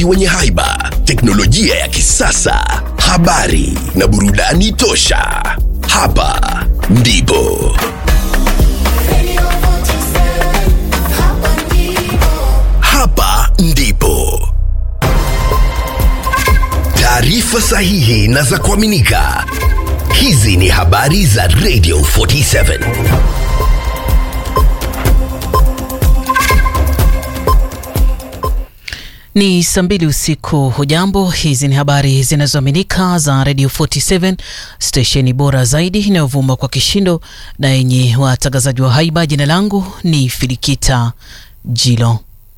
viongozi wenye haiba, teknolojia ya kisasa, habari na burudani tosha. Hapa ndipo hapa ndipo taarifa sahihi na za kuaminika. Hizi ni habari za Radio 47. Ni saa mbili usiku. Hujambo, hizi ni habari zinazoaminika za Radio 47, stesheni bora zaidi inayovuma kwa kishindo na yenye watangazaji wa haiba. Jina langu ni Filikita Jilo.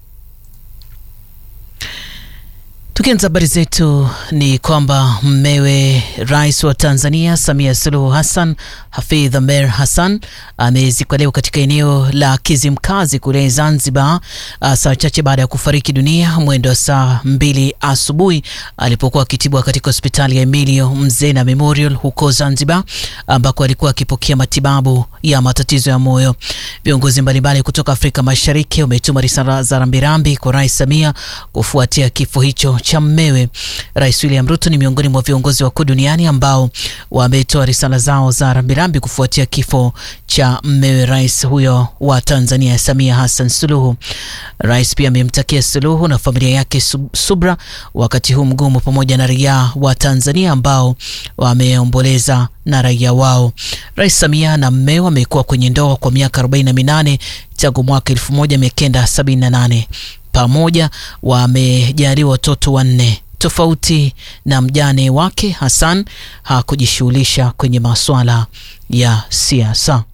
Tukianza habari zetu ni kwamba mmewe rais wa Tanzania Samia Suluhu Hassan, Hafidh Amer Hassan, amezikwa leo katika eneo la Kizimkazi kule Zanzibar, saa chache baada ya kufariki dunia mwendo wa saa mbili asubuhi alipokuwa akitibwa katika hospitali ya Emilio Mzena Memorial huko Zanzibar, ambako alikuwa akipokea matibabu ya matatizo ya moyo. Viongozi mbalimbali kutoka Afrika Mashariki wametuma risala za rambirambi kwa Rais Samia kufuatia kifo hicho cha mmewe. Rais William Ruto ni miongoni mwa viongozi wakuu duniani ambao wametoa risala zao za rambirambi kufuatia kifo cha mmewe rais huyo wa Tanzania Samia Hassan Suluhu. Rais pia amemtakia Suluhu na familia yake subra wakati huu mgumu, pamoja na raia wa Tanzania ambao wameomboleza na raia wao. Rais Samia na mmewe wamekuwa kwenye ndoa kwa miaka 48 tangu mwaka 1978 pamoja wamejaliwa watoto wanne. Tofauti na mjane wake Hassan hakujishughulisha kwenye masuala ya siasa.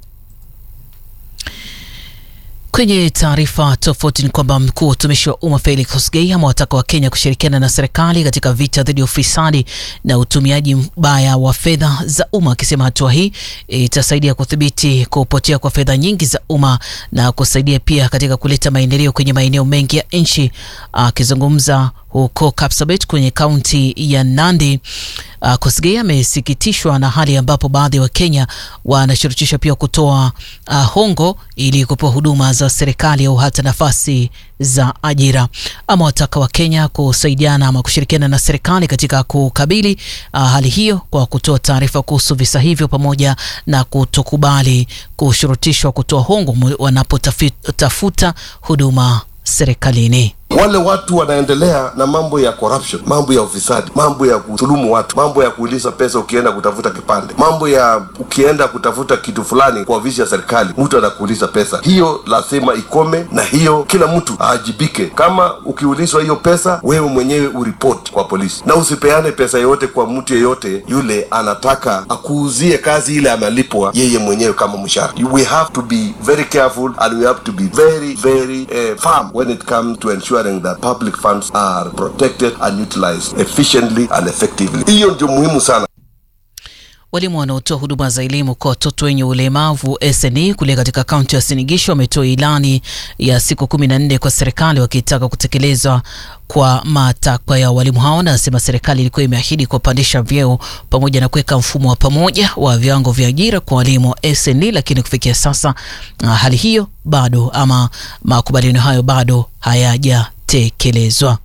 Kwenye taarifa tofauti ni kwamba mkuu wa utumishi wa umma Felix Kosgei amewataka Wakenya kushirikiana na serikali katika vita dhidi ya ufisadi na utumiaji mbaya wa fedha za umma, akisema hatua hii itasaidia kudhibiti kupotea kwa fedha nyingi za umma na kusaidia pia katika kuleta maendeleo kwenye maeneo mengi ya nchi. Akizungumza huko Kapsabet kwenye kaunti ya Nandi, uh, Kosgei amesikitishwa na hali ambapo baadhi ya Wakenya wanashurutishwa pia kutoa uh, hongo ili kupewa huduma za serikali au hata nafasi za ajira. Ama wataka Wakenya kusaidiana ama kushirikiana na serikali katika kukabili uh, hali hiyo kwa kutoa taarifa kuhusu visa hivyo pamoja na kutokubali kushurutishwa kutoa hongo wanapotafuta huduma serikalini. Wale watu wanaendelea na mambo ya corruption, mambo ya ufisadi, mambo ya kudhulumu watu, mambo ya kuuliza pesa ukienda kutafuta kipande, mambo ya ukienda kutafuta kitu fulani kwa ofisi ya serikali, mtu anakuuliza pesa. Hiyo lazima ikome, na hiyo kila mtu aajibike. Kama ukiulizwa hiyo pesa, wewe mwenyewe uripoti kwa polisi, na usipeane pesa yoyote kwa mtu yeyote yule anataka akuuzie kazi ile amelipwa yeye mwenyewe kama mshahara. We have to be very careful and we have to be very very uh, firm when it comes to ensure that public funds are protected and utilized efficiently and effectively. Hiyo ndio muhimu sana. Walimu wanaotoa huduma za elimu kwa watoto wenye ulemavu SNE kule katika kaunti ya Sinigisho wametoa ilani ya siku kumi na nne kwa serikali wakitaka kutekelezwa kwa matakwa ya walimu hao. Nasema serikali ilikuwa imeahidi kupandisha vyeo pamoja na kuweka mfumo wa pamoja wa viwango vya ajira kwa walimu wa SNE, lakini kufikia sasa hali hiyo bado ama makubaliano hayo bado hayajatekelezwa.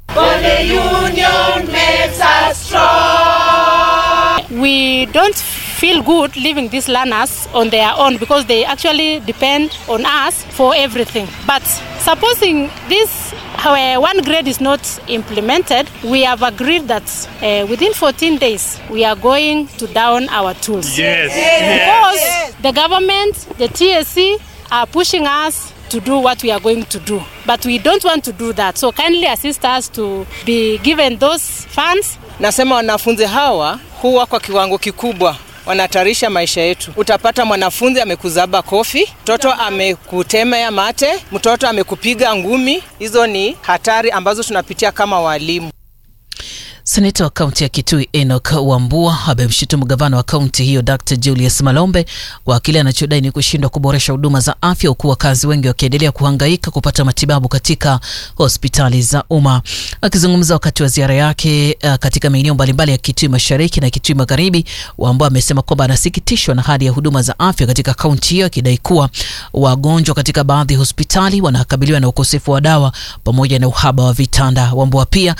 We don't feel good leaving these learners on their own because they actually depend on us for everything. But supposing this uh, one grade is not implemented, we have agreed that uh, within 14 days we are going to down our tools. Yes. Because the government, the TSC are pushing us to do what we are going to do. But we don't want to do that. So kindly assist us to be given those funds. Nasema wanafunzi hawa huwa kwa kiwango kikubwa wanahatarisha maisha yetu. Utapata mwanafunzi amekuzaba kofi, mtoto amekutemea mate, mtoto amekupiga ngumi. Hizo ni hatari ambazo tunapitia kama walimu. Seneta wa kaunti ya Kitui Enoch Wambua amemshutumu gavana wa kaunti hiyo Dr Julius Malombe kwa kile anachodai ni kushindwa kuboresha huduma za afya, huku wakazi wengi wakiendelea kuhangaika kupata matibabu katika hospitali za umma. Akizungumza wakati wa ziara yake uh, katika maeneo mbalimbali ya Kitui Mashariki na Kitui Magharibi, Wambua amesema kwamba anasikitishwa na hali ya huduma za afya katika kaunti hiyo, akidai kuwa wagonjwa katika baadhi ya hospitali wanakabiliwa na ukosefu wa dawa pamoja na uhaba wa vitanda. Wambua pia